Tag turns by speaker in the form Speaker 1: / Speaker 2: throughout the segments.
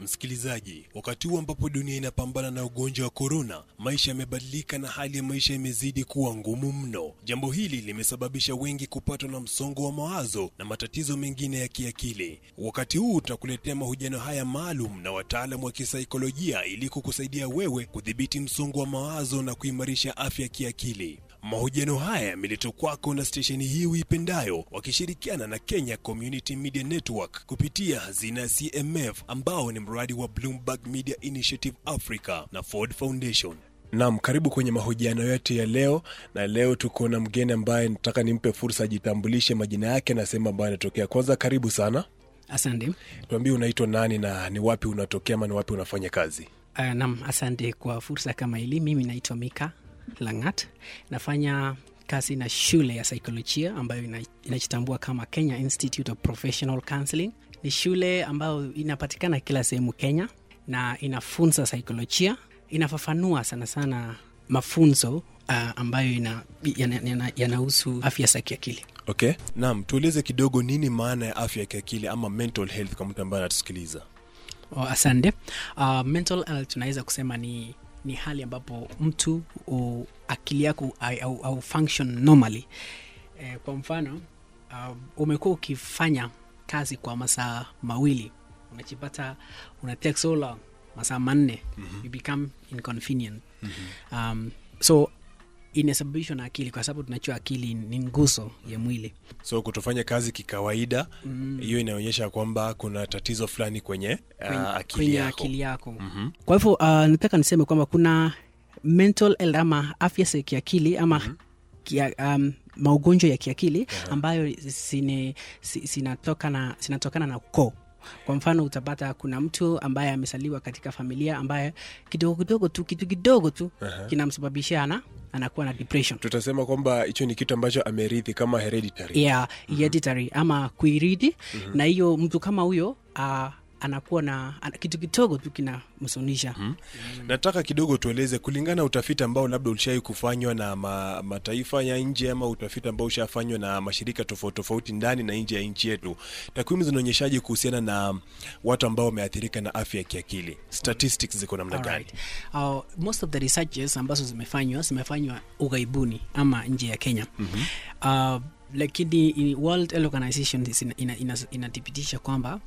Speaker 1: msikilizaji, wakati huu ambapo dunia inapambana na ugonjwa wa korona, maisha yamebadilika na hali ya maisha imezidi kuwa ngumu mno. Jambo hili limesababisha wengi kupatwa na msongo wa mawazo na matatizo mengine ya kiakili. Wakati huu tutakuletea mahojiano haya maalum na wataalamu wa kisaikolojia ili kukusaidia wewe kudhibiti msongo wa mawazo na kuimarisha afya ya kiakili. Mahojiano haya yameletwa kwako na stesheni hii uipendayo wakishirikiana na Kenya Community Media Network kupitia hazina ya CMF ambao ni mradi wa Bloomberg Media Initiative Africa na Ford Foundation. Naam, karibu kwenye mahojiano yetu ya leo, na leo tuko na mgeni ambaye nataka nimpe fursa ajitambulishe majina yake na sehemu ambayo anatokea. Kwanza karibu sana,
Speaker 2: Asante.
Speaker 1: tuambie unaitwa nani na ni wapi unatokea ama ni wapi unafanya kazi?
Speaker 2: Uh, nam, asante kwa fursa kama hili. Mimi naitwa Mika Langat, nafanya kazi na shule ya saikolojia ambayo ina- inajitambua kama Kenya Institute of Professional Counseling. Ni shule ambayo inapatikana kila sehemu Kenya na inafunza saikolojia, inafafanua sana sana mafunzo uh, ambayo ina- yana- yana- yanahusu afya za kiakili.
Speaker 1: Okay, naam, tueleze kidogo nini maana ya afya ya kiakili ama mental health kwa mtu ambaye anatusikiliza.
Speaker 2: Oh, asante. Uh, mental health tunaweza kusema ni, ni hali ambapo mtu u, akili yako au, au, au function normally. Eh, kwa mfano uh, umekuwa ukifanya kazi kwa masaa mawili unajipata una take so long masaa manne mm-hmm. you become inconvenient mm-hmm. um, so inasababishwa na akili kwa sababu tunajua akili ni nguzo ya mwili
Speaker 1: So kutofanya kazi kikawaida hiyo
Speaker 2: mm.
Speaker 1: inaonyesha kwamba kuna tatizo fulani kwenye,
Speaker 2: kwenye,
Speaker 1: uh, akili
Speaker 2: kwenye
Speaker 1: yako.
Speaker 2: akili yako
Speaker 1: Mhm.
Speaker 2: kwa hivyo uh, nataka niseme kwamba kuna mental health ama afya za kiakili ama mm-hmm. kia, um, maugonjwa ya kiakili ambayo zine, si- zinatokana zinatokana na ukoo kwa mfano utapata kuna mtu ambaye amesaliwa katika familia ambaye kidogo kidogo tu kitu kidogo tu
Speaker 1: Aha.
Speaker 2: kinamsababishia ana anakuwa na depression
Speaker 1: Tutasema kwamba hicho ni kitu ambacho amerithi kama hereditary.
Speaker 2: ya hereditary ama kuiridi na hiyo mtu kama huyo uh, anakuwa na ana, kitu kidogo tu kinamsonisha
Speaker 1: Nataka kidogo tueleze kulingana na utafiti ambao labda ulishai kufanywa na ma, mataifa ya nje ama utafiti ambao ushafanywa na mashirika tofauti tofauti ndani na nje ya nchi yetu, takwimu zinaonyeshaje kuhusiana na watu ambao wameathirika na afya ya kiakili? Statistics ziko namna gani?
Speaker 2: Alright. Uh, most of the researches ambazo zimefanywa zimefanywa ughaibuni ama nje ya Kenya mm-hmm. uh, lakini i- World Health Organization ina- ina- ina- inathibitisha kwamba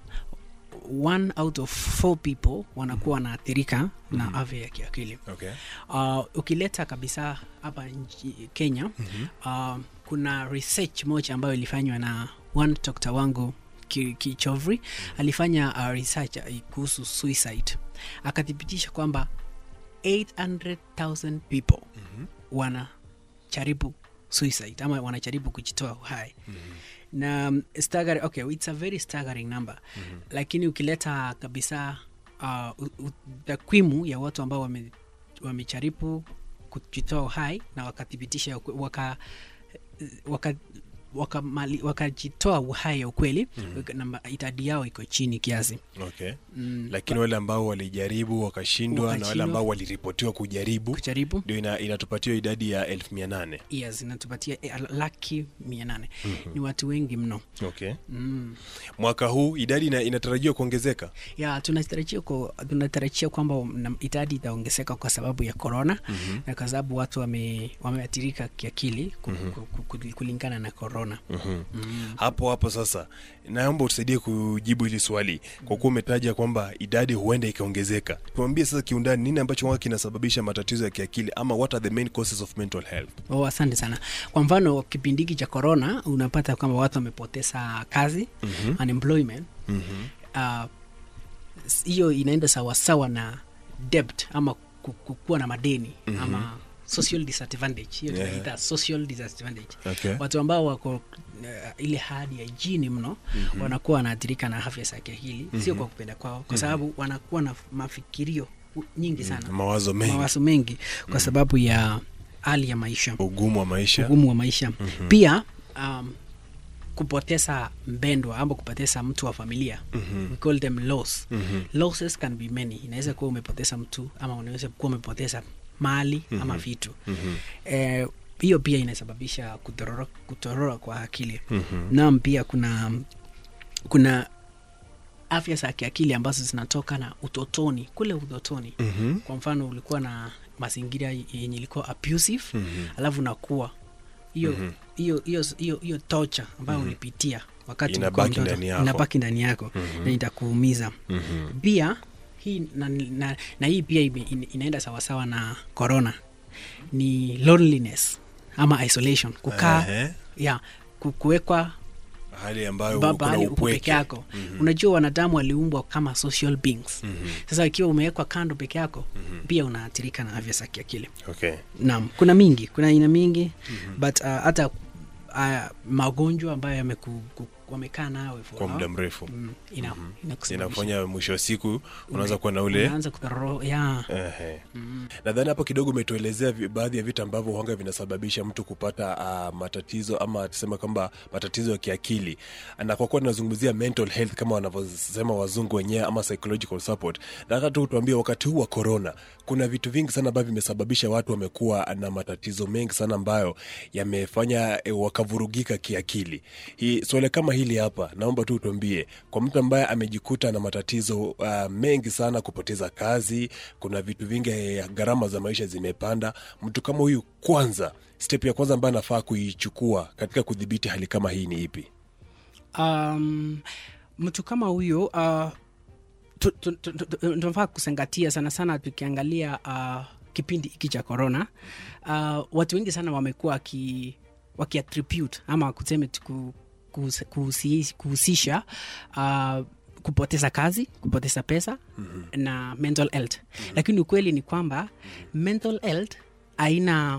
Speaker 2: one out of four people wanakuwa wanaathirika na afya ya kiakili
Speaker 1: Okay.
Speaker 2: uh, ukileta kabisa hapa nchi Kenya mm-hmm. uh, kuna research moja ambayo ilifanywa na one dokta wangu Ki- Kichovri alifanya uh, research uh, kuhusu suicide akathibitisha kwamba 800,000 people mm-hmm. wanajaribu suicide ama wanajaribu kujitoa uhai mm-hmm. na um, staggering, okay, it's a very staggering number mm-hmm. lakini ukileta kabisa uh, u- u- takwimu ya watu ambao wame wamejaribu kujitoa uhai na wakathibitisha ukwe- waka waka wakajitoa waka wakajitoa uhai ya ukweli mm-hmm. idadi yao iko chini kiasi
Speaker 1: Okay.
Speaker 2: mm,
Speaker 1: Lakini wale ambao walijaribu wakashindwa na wale
Speaker 2: Wakashindwa.
Speaker 1: ambao waliripotiwa kujaribu
Speaker 2: kujaribu
Speaker 1: ndio ina, inatupatia idadi ya elfu mia nane.
Speaker 2: yes, inatupatia eh, laki mia nane ni watu wengi mno
Speaker 1: Okay.
Speaker 2: mm.
Speaker 1: Mwaka huu idadi ina, inatarajiwa kuongezeka.
Speaker 2: ya tunatarajia ku- tunatarajia kwamba na- idadi itaongezeka kwa sababu ya korona mm-hmm. na kwa sababu watu wame- wameathirika kiakili ku, mm-hmm. ku, ku, ku, kulingana na korona
Speaker 1: mm-hmm.
Speaker 2: mm.
Speaker 1: hapo hapo sasa naomba utusaidie kujibu hili swali kwa kuwa umetaja kwamba idadi huenda ikaongezeka tuambie sasa kiundani nini ambacho huwa kinasababisha matatizo ya kiakili ama what are the main causes of mental health
Speaker 2: Oh, asante sana kwa mfano kipindi hiki cha korona unapata kwamba watu wamepoteza kazi
Speaker 1: Mhm.
Speaker 2: unemployment
Speaker 1: mm-hmm.
Speaker 2: Ah, s- hiyo inaenda sawasawa na debt ama ku- ku- kuwa na madeni
Speaker 1: Mhm.
Speaker 2: ama social disadvantage hiyo
Speaker 1: Yeah.
Speaker 2: tunaita social disadvantage
Speaker 1: okay.
Speaker 2: watu ambao wako uh, ile hali ya jini mno mm-hmm. wanakuwa wanaathirika na afya za kiakili mm-hmm. sio kwa kupenda kwao kwa sababu wanakuwa na mafikirio u- nyingi sana
Speaker 1: mawazo mengi
Speaker 2: mawazo mengi kwa sababu ya hali ya maisha
Speaker 1: ugumu wa maisha
Speaker 2: ugumu wa maisha mm-hmm. pia um, kupoteza mpendwa ama kupoteza mtu wa familia
Speaker 1: Mhm.
Speaker 2: we call them loss
Speaker 1: Mhm.
Speaker 2: losses can be many inaweza kuwa umepoteza mtu ama unaweza kuwa umepoteza mali ama vitu
Speaker 1: Mhm.
Speaker 2: eh, hiyo pia inasababisha kutorora, kutorora kwa akili
Speaker 1: Mhm.
Speaker 2: nam pia kuna kuna afya za kiakili ambazo zinatoka na utotoni kule utotoni
Speaker 1: Mhm.
Speaker 2: kwa mfano ulikuwa na mazingira yenye ilikuwa abusive alafu nakuwa hiyo hiyo hiyo hiyo hiyo tocha ambayo ulipitia wakati ulikuwa
Speaker 1: Inabaki
Speaker 2: mtoto,
Speaker 1: ndani yako.
Speaker 2: inabaki ndani yako na itakuumiza
Speaker 1: Mhm.
Speaker 2: pia hii na, na, na hii pia ime, ina- inaenda sawasawa na corona ni loneliness ama isolation kukaa
Speaker 1: Ehe.
Speaker 2: ya ku- kuwekwa
Speaker 1: hali ambayo
Speaker 2: ba-
Speaker 1: kuna
Speaker 2: bahali uko peke
Speaker 1: upweke
Speaker 2: yako unajua wanadamu waliumbwa kama social beings sasa ikiwa umewekwa kando peke yako pia unaathirika na afya za kiakili
Speaker 1: okay.
Speaker 2: naam kuna mingi kuna aina mingi but uh, hata uh, magonjwa ambayo yameku- ku- wamekaa nawe for
Speaker 1: kwa
Speaker 2: how-
Speaker 1: muda mrefu
Speaker 2: mm, ina, inakusababisha-
Speaker 1: inafanya mwisho wa siku unaweza kuwa na ule
Speaker 2: unaanza kudhororo ya
Speaker 1: Ehe. nadhani hapo kidogo umetuelezea vi- baadhi ya vitu ambavyo huanga vinasababisha mtu kupata uh, matatizo ama tuseme kwamba matatizo ya kiakili na kwa kuwa tunazungumzia mental health kama wanavyosema wazungu wenyewe ama psychological support nataka tu tuambie wakati huu wa corona kuna vitu vingi sana ambavyo vimesababisha watu wamekuwa na matatizo mengi sana ambayo yamefanya e, wakavurugika kiakili hii swala kama hili hapa naomba tu tuambie kwa mtu ambaye amejikuta na matatizo uh, mengi sana kupoteza kazi kuna vitu vingi eh, gharama za maisha zimepanda mtu kama huyu kwanza step ya kwanza ambayo anafaa kuichukua katika kudhibiti hali kama hii ni ipi
Speaker 2: um, mtu kama huyo uh, tu- tu- tu- tu- tu- tunafaa kuzingatia sana sana tukiangalia uh, kipindi hiki cha corona uh, watu wengi sana wamekuwa waki, wakiattribute ama kuseme tu ku- kuhus- kuhusi- kuhusisha uh, kupoteza kazi kupoteza pesa mm-hmm. na mental health mm-hmm. lakini ukweli ni kwamba mental health haina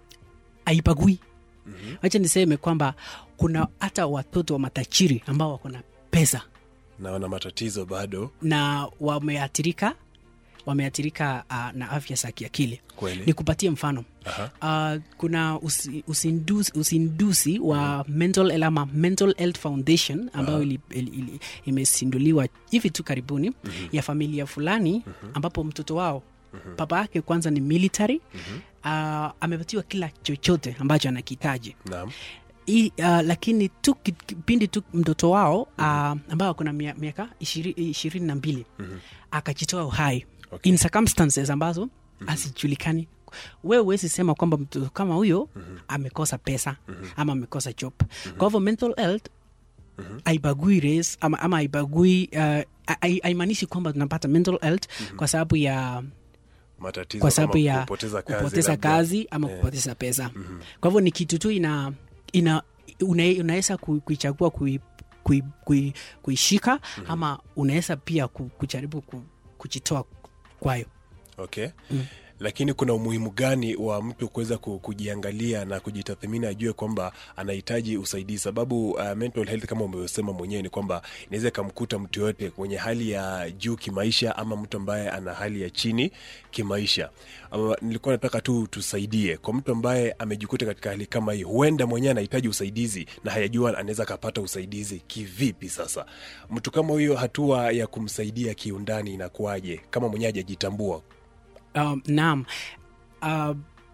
Speaker 2: haipagui mm-hmm. wacha niseme kwamba kuna hata watoto wa matajiri ambao wako na pesa
Speaker 1: na wana matatizo bado
Speaker 2: na wameathirika wameathirika uh, na afya za kiakili
Speaker 1: kweli
Speaker 2: nikupatie mfano
Speaker 1: Aha.
Speaker 2: uh, kuna usi, usinduzi, usinduzi wa mental health ama mental health foundation ambayo ili, ili, ili, imesinduliwa hivi tu karibuni ya familia fulani ambapo mtoto wao baba yake kwanza ni military uh, amepatiwa kila chochote ambacho anakihitaji
Speaker 1: naam
Speaker 2: I, uh, lakini tu ki- kipindi tu mtoto wao uh, ambao kuna mia- miaka ishiri- ishirini na mbili akajitoa uhai
Speaker 1: Okay.
Speaker 2: in circumstances ambazo hazijulikani wewe huwezi sema kwamba mtoto kama huyo amekosa pesa ama amekosa job kwa hivyo mental health haibagui race ama, ama haibagui uh, hai- haimaanishi kwamba tunapata mental health kwa sababu ya
Speaker 1: matatizo
Speaker 2: kwa sababu
Speaker 1: kama
Speaker 2: ya
Speaker 1: kupoteza kazi,
Speaker 2: kupoteza
Speaker 1: labda.
Speaker 2: kazi ama
Speaker 1: Eh.
Speaker 2: kupoteza pesa kwa hivyo ni kitu tu ina, ina una- unaweza ku- kuichagua kui, kui, kui, kuishika ama unaweza pia ku- kujaribu ku, kujitoa kwayo
Speaker 1: okay lakini kuna umuhimu gani wa mtu kuweza ku- kujiangalia na kujitathmini ajue kwamba anahitaji usaidizi sababu uh, mental health kama umesema mwenyewe ni kwamba inaweza ikamkuta mtu yoyote kwenye hali ya juu kimaisha ama mtu ambaye ana hali ya chini kimaisha uh, nilikuwa nataka tu tusaidie kwa mtu ambaye amejikuta katika hali kama hii huenda mwenyewe anahitaji usaidizi na hayajua anaweza akapata usaidizi kivipi sasa mtu kama huyo hatua ya kumsaidia kiundani inakuwaje kama mwenyewe hajajitambua
Speaker 2: um, naam uh,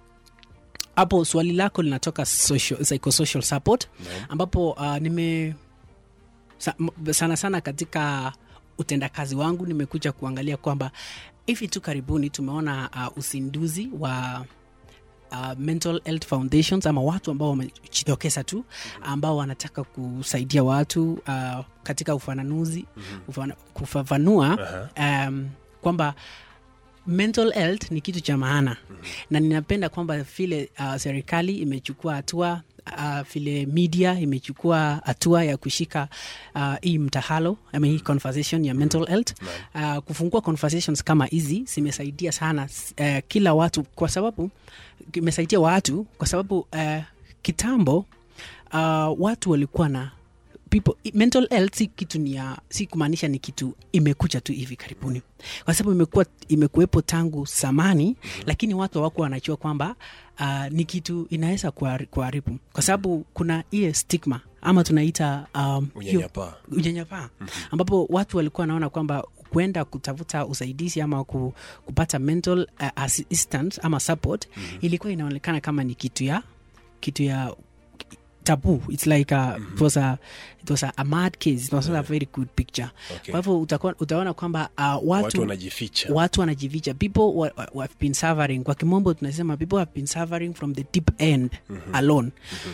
Speaker 2: hapo swali lako linatoka social, psychosocial support ambapo uh, nime sa, m- sana sana katika utendakazi wangu nimekuja kuangalia kwamba hivi tu karibuni tumeona uh, usinduzi wa uh, mental health foundations ama watu ambao wamejitokeza tu ambao wanataka kusaidia watu uh, katika ufananuzi ufana, kufafanua um, kwamba mental health ni kitu cha maana na ninapenda kwamba vile uh, serikali imechukua hatua uh, vile media imechukua hatua ya kushika uh, hii mtahalo ama hii conversation ya mental health uh, kufungua conversations kama hizi zimesaidia sana uh, kila watu kwa sababu imesaidia watu kwa sababu uh, kitambo uh, watu walikuwa na people mental health si kitu ni ya si kumaanisha ni kitu imekuja tu hivi karibuni kwa sababu imekuwa imekuwepo tangu zamani lakini watu hawakuwa wanajua kwamba uh, ni kitu inaweza kuhari- kuharibu kwa sababu kuna ile stigma ama tunaita um, hiyo-
Speaker 1: unyanyapaa
Speaker 2: unyanyapaa ambapo watu walikuwa wanaona kwamba kwenda kutafuta usaidizi ama ku, kupata mental uh, assistance ama support ilikuwa inaonekana kama ni kitu ya kitu ya taboo it's like a, it was a, it was a, a mad case it was not a very good picture
Speaker 1: Okay.
Speaker 2: kwa hivyo utakuwa- utaona kwamba uh, watu,
Speaker 1: watu wanajificha
Speaker 2: watu wanajificha people wa, wa, wa have been suffering kwa kimombo tunasema people have been suffering from the deep end alone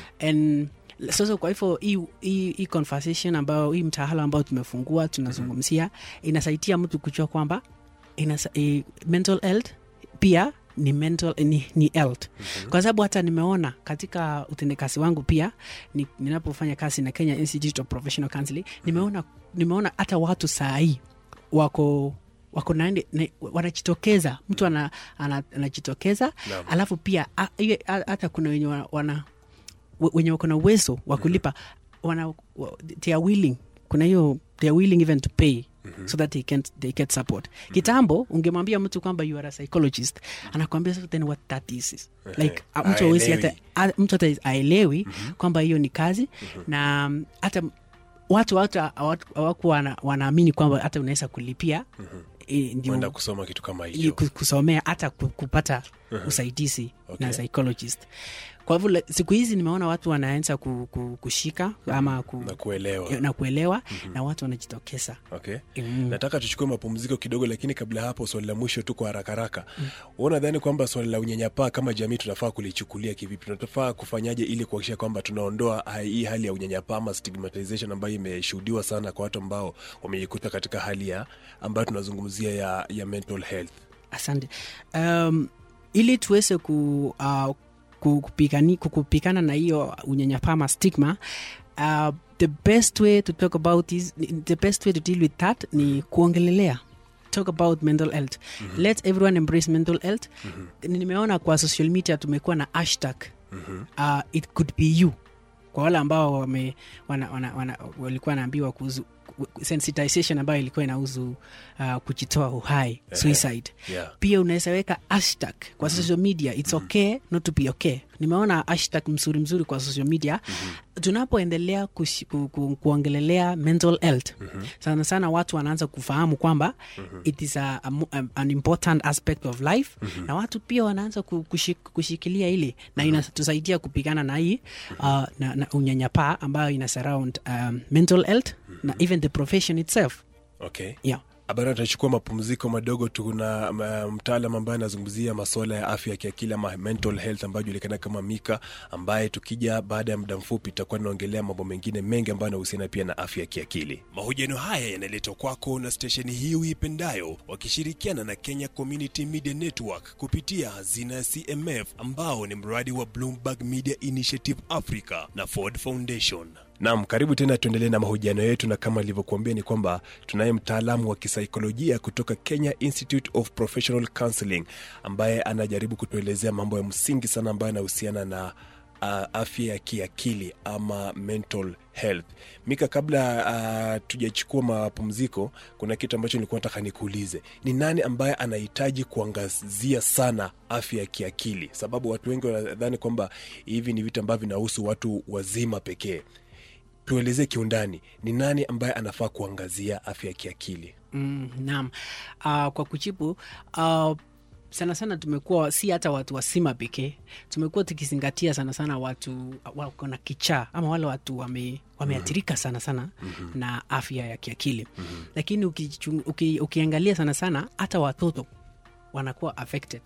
Speaker 2: and sasa kwa hivyo hii- hii hii conversation ambayo hii mtahala ambao tumefungua tunazungumzia inasaidia mtu kujua kwamba inasa, eh, mental health pia ni mental ni, ni health kwa sababu hata nimeona katika utendekazi wangu pia ni, ninapofanya kazi na Kenya Institute of Professional Counseling nimeona nimeona hata watu saa hii wako wako naende, ne, wanajitokeza mtu ana, ana, anajitokeza
Speaker 1: Naam.
Speaker 2: alafu pia a- iwe- a- hata kuna wenye wana, wana we- wenye wako na uwezo wa kulipa wana, wa- they are willing kuna hiyo they are willing even to pay so that they can they get support kitambo ungemwambia mtu kwamba you are a psychologist anakwambia so then what that is like a- mtu awezi hata a- mtu hata aelewi kwamba hiyo ni kazi na mm, hata watu hata hawatu- hawakuwa wana- wanaamini kwamba hata unaweza kulipia eh, ndio
Speaker 1: kwenda kusoma kitu kama
Speaker 2: ili
Speaker 1: hicho
Speaker 2: ku- kusomea hata ku- kupata usaidizi
Speaker 1: Okay.
Speaker 2: na psychologist kwa hivyo le- siku hizi nimeona watu wanaanza ku, ku, kushika ama ku,
Speaker 1: na kuelewa
Speaker 2: na kuelewa na watu wanajitokeza
Speaker 1: okay
Speaker 2: Mm.
Speaker 1: nataka tuchukue mapumziko kidogo lakini kabla ya hapo swali la mwisho tu kwa haraka haraka mm. unadhani kwamba swali la unyanyapaa kama jamii tunafaa kulichukulia kivipi tunafaa kufanyaje ili kuhakikisha kwamba tunaondoa ha- hii hali ya unyanyapaa ama stigmatization ambayo imeshuhudiwa sana kwa watu ambao wamejikuta katika hali ya ambayo tunazungumzia ya, ya mental health
Speaker 2: asante um, ili tuweze ku, uh, ku- kupigani- ku- kupigana na hiyo unyanyapaa ama stigma uh, the best way to talk about is, the best way to deal with that ni kuongelelea talk about mental health mm-hmm. let everyone embrace mental health mm-hmm. nimeona kwa social media tumekuwa na hashtag mm-hmm. uh, it could be you kwa wale ambao wame, wana, wana, wana, walikuwa wanaambiwa kuhusu sensitization ambayo ilikuwa inahusu uh, kujitoa uhai suicide
Speaker 1: yeah.
Speaker 2: pia unaweza weka hashtag kwa social media its okay not to be okay nimeona hashtag mzuri mzuri kwa social media tunapoendelea kushi- ku, ku, kuongelelea mental health sana sana watu wanaanza kufahamu kwamba it is a, a, mo- a, an important aspect of life na watu pia wanaanza ku- kushik, kushikilia ili na inatusaidia kupigana na hii uh, na, na unyanyapaa ambayo ina surround um, mental health na even the profession itself
Speaker 1: okay
Speaker 2: yeah.
Speaker 1: Habari, tutachukua mapumziko madogo. Tuna uh, mtaalam ambaye anazungumzia masuala ya afya ya kiakili ama mental health ambayo julikana kama Mika, ambaye tukija baada ya muda mfupi tutakuwa tunaongelea mambo mengine mengi ambayo yanahusiana pia na afya ya kiakili. Mahojiano haya yanaletwa kwako na stesheni hii uipendayo wakishirikiana na Kenya Community Media Network kupitia hazina ya CMF ambao ni mradi wa Bloomberg Media Initiative Africa na Ford Foundation. Naam, karibu tena, tuendelee na mahojiano yetu, na kama ilivyokuambia ni kwamba tunaye mtaalamu wa kisaikolojia kutoka Kenya Institute of Professional Counseling ambaye anajaribu kutuelezea mambo ya msingi sana ambayo yanahusiana na uh, afya ya kiakili ama mental health. Mika, kabla uh, tujachukua mapumziko, kuna kitu ambacho nilikuwa nataka nikuulize, ni nani ambaye anahitaji kuangazia sana afya ya kiakili? Sababu watu wengi wanadhani kwamba hivi ni vitu ambavyo vinahusu watu wazima pekee tuelezee kiundani ni nani ambaye anafaa kuangazia afya ya kiakili
Speaker 2: Mm, naam. Uh, kwa kujibu uh, sana sana tumekuwa si hata watu wasima pekee, tumekuwa tukizingatia sana sana watu wako na kichaa ama wale watu wame, wameathirika sana sana mm-hmm. na afya ya kiakili mm-hmm. lakini ukichung, uki, ukiangalia sana sana hata watoto wanakuwa affected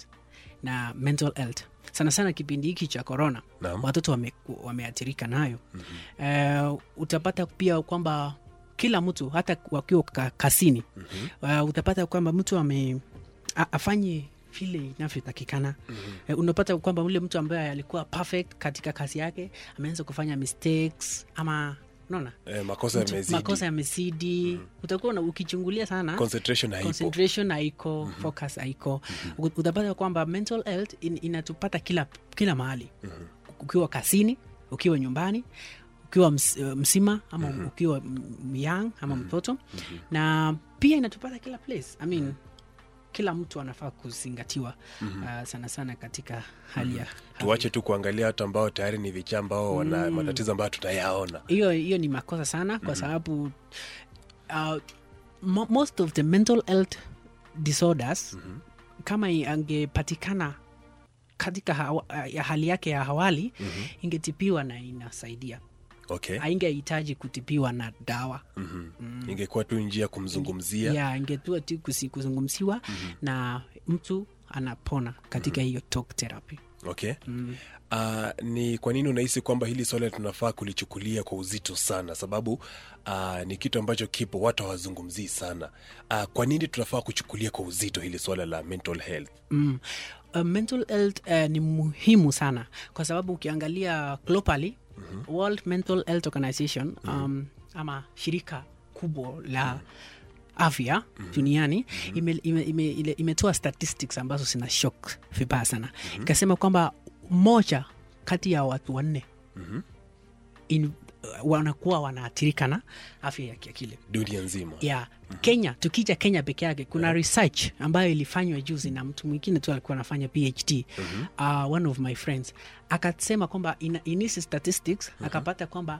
Speaker 2: na mental health sana sana kipindi hiki cha corona
Speaker 1: Naam.
Speaker 2: watoto wame, wameathirika nayo mm-hmm. uh, utapata pia kwamba kila mtu hata wakiwa ka, kasini mm-hmm. uh, utapata kwamba mtu ame a- afanye vile inavyotakikana mm-hmm. uh, unapata kwamba ule mtu ambaye alikuwa perfect katika kazi yake ameanza kufanya mistakes ama unaona
Speaker 1: eh, makosa
Speaker 2: Mtu-
Speaker 1: yamezidi
Speaker 2: makosa yamezidi mm-hmm. utakuwa una- ukichungulia sana
Speaker 1: concentration haipo
Speaker 2: concentration haiko mm-hmm. focus haiko mm-hmm. utapata kwamba mental health in, inatupata kila, kila mahali mm-hmm. ukiwa kasini ukiwa nyumbani ukiwa ms, uh, msima ama mm-hmm. ukiwa m- young ama mm-hmm. mtoto mm-hmm. na pia inatupata kila place I mean, mm-hmm kila mtu anafaa kuzingatiwa mm-hmm. uh, sana sana katika hali ya
Speaker 1: tuache tu kuangalia watu ambao tayari ni vichaa ambao wana matatizo ambayo tutayaona
Speaker 2: hiyo hiyo ni makosa sana kwa sababu uh, mo, most of the mental health disorders mm-hmm. kama i- angepatikana katika hawa, ya hali yake ya awali mm-hmm. ingetibiwa na inasaidia
Speaker 1: okay.
Speaker 2: haingehitaji kutibiwa na dawa
Speaker 1: mm-hmm. ingekuwa tu njia ya kumzungumzia
Speaker 2: ya ingetua tu kusi- kuzungumziwa mm-hmm. na mtu anapona katika hiyo talk therapy
Speaker 1: okay mm. Uh, ni kwa nini unahisi kwamba hili swala tunafaa kulichukulia kwa uzito sana sababu uh, ni kitu ambacho kipo watu hawazungumzii sana uh, kwa nini tunafaa kuchukulia kwa uzito hili swala la mental health
Speaker 2: mm. uh, mental health uh, ni muhimu sana kwa sababu ukiangalia globally mm-hmm. world mental health organization mm-hmm. um, ama shirika kubwa la afya mm-hmm. duniani mm-hmm. imetoa ime, ime, ime imetoa statistics ambazo zina shock vibaya sana mm-hmm. ikasema kwamba moja kati ya watu wanne
Speaker 1: mm-hmm.
Speaker 2: in, uh, wanakuwa wanaathirika na afya ya kiakili
Speaker 1: dunia nzima
Speaker 2: ya mm-hmm. kenya tukija kenya peke yake kuna yeah. research ambayo ilifanywa juzi na mtu mwingine tu alikuwa anafanya phd mm-hmm. uh, one of my friends akasema kwamba in, in his statistics mm-hmm. akapata kwamba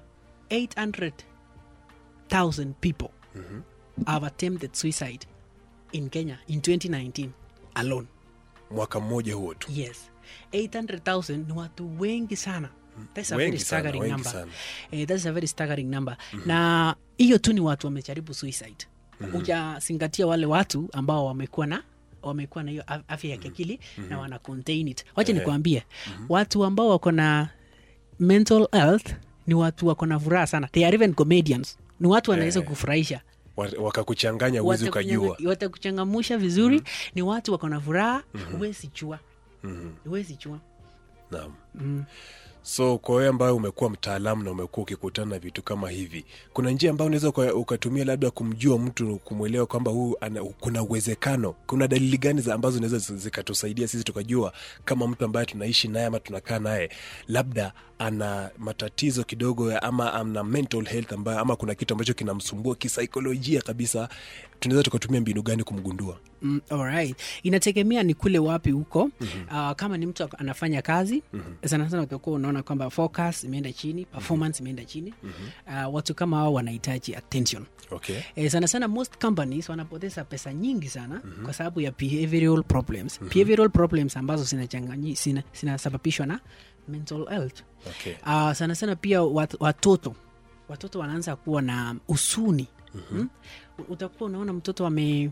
Speaker 2: 800000 people mm-hmm. have attempted suicide in kenya in 2019 alone
Speaker 1: mwaka mmoja huo tu
Speaker 2: yes 800000 ni watu wengi sana That's a
Speaker 1: Wengi
Speaker 2: very
Speaker 1: sana,
Speaker 2: staggering
Speaker 1: wengi
Speaker 2: number.
Speaker 1: sana.
Speaker 2: Eh, that's a very staggering number na hiyo tu ni watu wamejaribu suicide hujazingatia wale watu ambao wamekuwa na wamekuwa na hiyo af- afya ya kiakili na wana contain it wacha
Speaker 1: Ehe.
Speaker 2: nikuambie watu ambao wako na mental health ni watu wako na furaha sana they are even comedians ni watu wanaweza
Speaker 1: Ehe.
Speaker 2: kufurahisha
Speaker 1: Wa- wakakuchanganya uwezi ukajua
Speaker 2: watakuchangamusha vizuri ni watu wako na furaha huwezi chua huwezi chua
Speaker 1: naam so kwa wewe ambayo umekuwa mtaalamu na umekuwa ukikutana na vitu kama hivi kuna njia ambayo unaweza uka- ukatumia labda kumjua mtu kumwelewa kwamba huu ana, kuna uwezekano kuna dalili gani za ambazo zinaweza zi- zikatusaidia sisi tukajua kama mtu ambaye tunaishi naye ama tunakaa naye labda ana matatizo kidogo ya- ama ana mental health ambayo ama kuna kitu ambacho kinamsumbua kisaikolojia kabisa tunaweza tukatumia mbinu gani kumgundua
Speaker 2: Mm, alright. inategemea ni kule wapi huko mm-hmm. uh, kama ni mtu ak- anafanya kazi mm-hmm. sana sana utakuwa unaona kwamba focus imeenda chini performance imeenda chini mm-hmm. uh, watu kama hao wanahitaji attention
Speaker 1: okay
Speaker 2: Eh, sana sana most companies wanapoteza pesa nyingi sana mm-hmm. kwa sababu ya behavioral problems mm-hmm. behavioral problems ambazo zinachanganyi- zina- zinasababishwa na mental health
Speaker 1: okay
Speaker 2: uh, sana sana pia wat, watoto watoto wanaanza kuwa na usuni mm-hmm. utakuwa unaona mtoto ame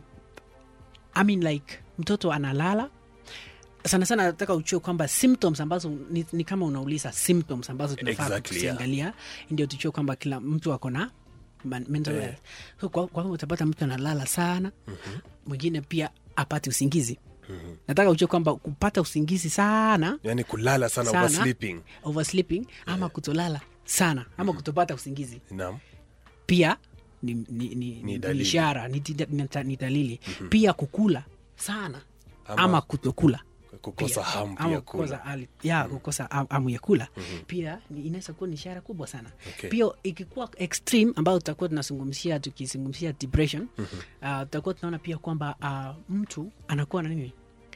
Speaker 2: I mean like mtoto analala sana sana nataka uchue kwamba symptoms ambazo ni, ni kama unauliza symptoms ambazo tunafaa
Speaker 1: Exactly, yeah.
Speaker 2: kuziangalia ndio tuchue kwamba kila mtu ako na man- mental
Speaker 1: Eh.
Speaker 2: health so, kwa, kwa hivyo utapata mtu analala sana mwingine pia apate usingizi nataka uchue kwamba kupata usingizi sana
Speaker 1: yaani kulala sana,
Speaker 2: Sana.
Speaker 1: oversleeping
Speaker 2: oversleeping ama kutolala sana ama kutopata usingizi
Speaker 1: naam
Speaker 2: pia ni, ni, ni, ni, ni
Speaker 1: dalili.
Speaker 2: ishara ni, tida- ni, ta- ni dalili pia kukula sana
Speaker 1: Ama-
Speaker 2: ama, kutokula
Speaker 1: kukosa
Speaker 2: pia.
Speaker 1: hamu
Speaker 2: ama
Speaker 1: pia
Speaker 2: kukosa
Speaker 1: kula
Speaker 2: hali- ya kukosa am- hamu ya kula pia ni- inaweza kuwa ni ishara kubwa sana
Speaker 1: Okay.
Speaker 2: pia ikikuwa extreme ambayo tutakuwa tunazungumzia tukizungumzia depression uh, tutakuwa tunaona pia kwamba uh, mtu anakuwa na nini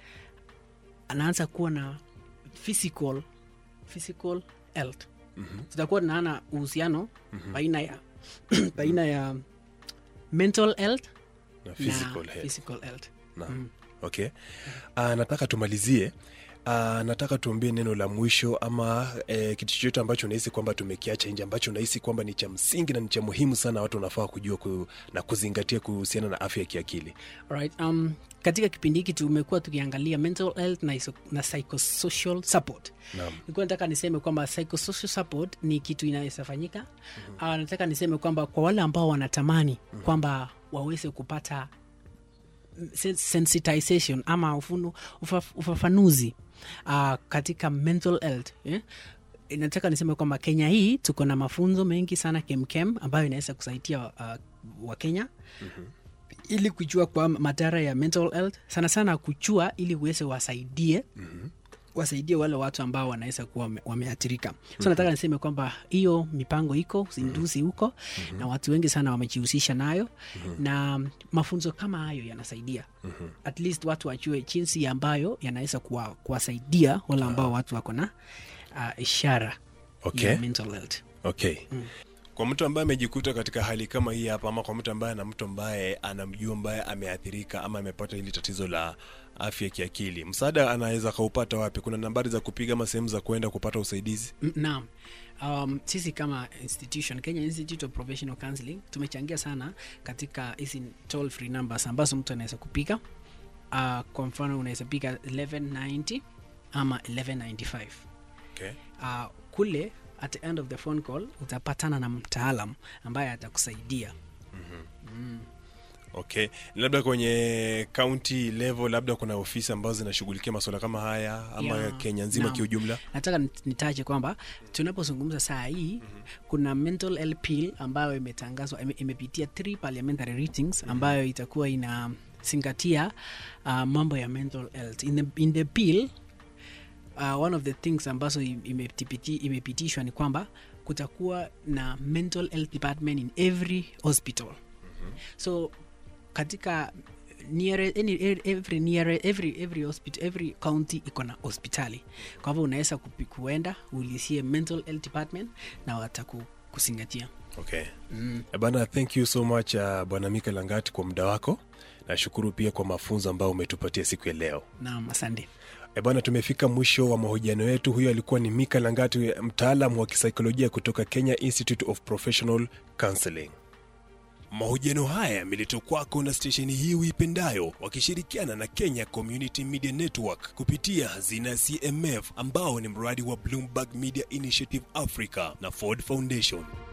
Speaker 2: anaanza kuwa na physical physical health tutakuwa tunaona uhusiano baina ya baina ya mental health
Speaker 1: na
Speaker 2: na
Speaker 1: physical health
Speaker 2: physical health
Speaker 1: Naam. okay uh, nataka tumalizie uh, nataka tuambie neno la mwisho ama eh, kitu chochote ambacho unahisi kwamba tumekiacha nje ambacho unahisi kwamba ni cha msingi na ni cha muhimu sana watu wanafaa kujua ku, na kuzingatia kuhusiana na afya ya kiakili
Speaker 2: Alright, um, katika kipindi hiki tumekuwa tukiangalia mental health na, iso, na psychosocial support
Speaker 1: Naam.
Speaker 2: nilikuwa nataka niseme kwamba psychosocial support ni kitu inaweza fanyika mm-hmm. uh, nataka niseme kwamba kwa wale ambao wanatamani mm-hmm. kwamba waweze kupata sen- sensitization ama ufunu, ufaf, ufafanuzi uh, katika mental health eh? nataka niseme kwamba kenya hii tuko na mafunzo mengi sana kemkem ambayo inaweza kusaidia uh, wakenya ili kujua kwa madhara ya mental health sana sana kuchua ili uweze wasaidie mm-hmm wasaidie wale watu ambao wanaweza kuwa wame- wameathirika so nataka niseme kwamba hiyo mipango iko uzinduzi huko na watu wengi sana wamejihusisha nayo na mafunzo kama hayo yanasaidia at least watu wajue jinsi ambayo yanaweza kuwa- kuwasaidia wale ambao watu wako na uh, ishara
Speaker 1: Okay.
Speaker 2: ya mental health
Speaker 1: okay Kwa mtu ambaye amejikuta katika hali kama hii hapa, ama kwa mtu ambaye ana mtu ambaye anamjua ambaye ameathirika ama amepata hili tatizo la afya ya kiakili, msaada anaweza kaupata wapi? Kuna nambari za kupiga ama sehemu za kuenda kupata usaidizi?
Speaker 2: M- Naam. Um, sisi kama institution Kenya Institute of Professional Counseling tumechangia sana katika hizi toll free numbers ambazo mtu anaweza kupiga. Uh, kwa mfano unaweza piga 1190 ama 1195.
Speaker 1: Okay.
Speaker 2: Uh, kule at the end of the phone call utapatana na mtaalam ambaye atakusaidia.
Speaker 1: Okay, labda kwenye county level, labda kuna ofisi ambazo zinashughulikia masuala kama haya ama
Speaker 2: Yeah.
Speaker 1: Kenya nzima
Speaker 2: Naam.
Speaker 1: kiujumla?
Speaker 2: nataka nit- nitaje kwamba tunapozungumza saa hii kuna mental health bill ambayo imetangazwa ime, imepitia three parliamentary readings ambayo itakuwa inazingatia uh, mambo ya mental health in the, in the bill uh, one of the things ambazo im- imetipiti- imepitishwa ni kwamba kutakuwa na mental health department in every hospital so katika neare, any, every, neare, every, every, hospital, every county iko na hospitali kwa hivyo unaweza kupi- kuenda ulisie mental health department na watakuzingatia
Speaker 1: Okay.
Speaker 2: mm.
Speaker 1: Eh, Bana, thank you so much uh, Bwana Mika Langati kwa muda wako. Nashukuru pia kwa mafunzo ambayo umetupatia siku ya leo.
Speaker 2: naam asante
Speaker 1: E bwana, tumefika mwisho wa mahojiano yetu. Huyo alikuwa ni Mika Langati, mtaalam wa kisaikolojia kutoka Kenya Institute of Professional Counseling. Mahojiano haya yameletwa kwako na stesheni hii uipendayo wakishirikiana na Kenya Community Media Network kupitia hazina ya CMF ambao ni mradi wa Bloomberg Media Initiative Africa na Ford Foundation.